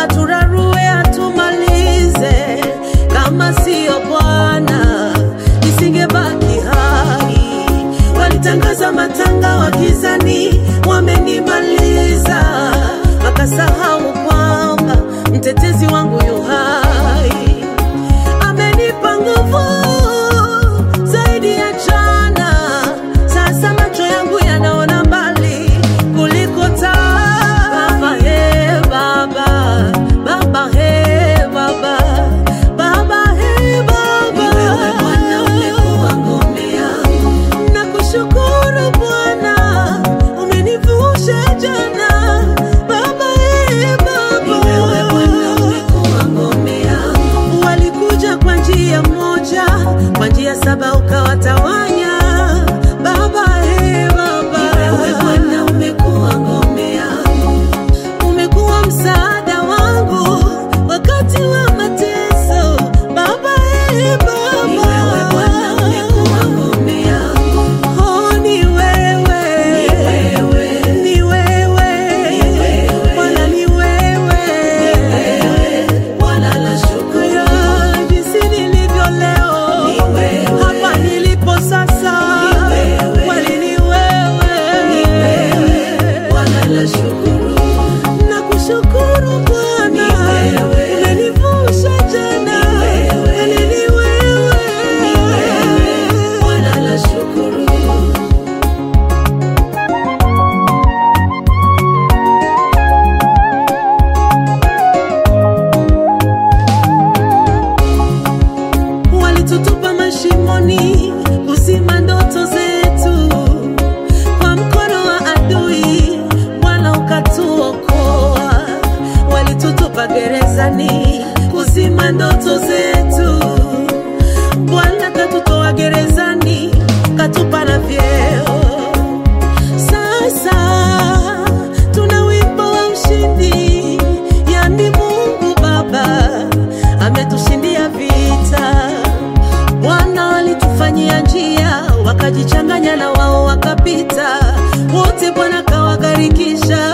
aturarue atumalize, kama siyo Bwana nisingebaki hai. Walitangaza matanga wa gizani, wamenimaliza, wakasahau kwamba mtetezi wangu yu hai amenipa nguvu zaidi ya jana. Sasa macho yangu yanaona mbali kuliko taa. Baba, he Baba, Baba, he Baba, Baba, he Baba. Ni wewe Bwana umekuwa ngome yangu. Nakushukuru Bwana, umenivusha jana. Baba, he Baba. Ni wewe Bwana umekuwa ngome yangu. Walikuja kwa njia moja, kwa njia saba ukawatawanya. Baba, he Baba. Ni wewe Bwana umekuwa ngome yangu umekuwa msaada wangu wakati wa mateso. Baba, eh, Baba. Ni wewe Bwana umekuwa ngome yangu. Oh, ni wewe. Ni wewe. Bwana, ni wewe. Haya, jinsi nilivyo leo. Hapa nilipo sasa. Kweli ni wewe. Nakushukuru Bwana, umenivusha jana. Kweli ni wewe. walitutupa mashimoni kuzima ndoto zetu kwa mkono wa adui Bwana ukatuokoa walitutupa gerezani kuzima ndoto zetu Bwana katutoa gerezani katupa na vyeo sasa tuna wimbo wa ushindi yani Mungu Baba ametushindia vita Bwana walitufanyia njia, wakajichanganya na wao wakapita, wote Bwana kawagarikisha.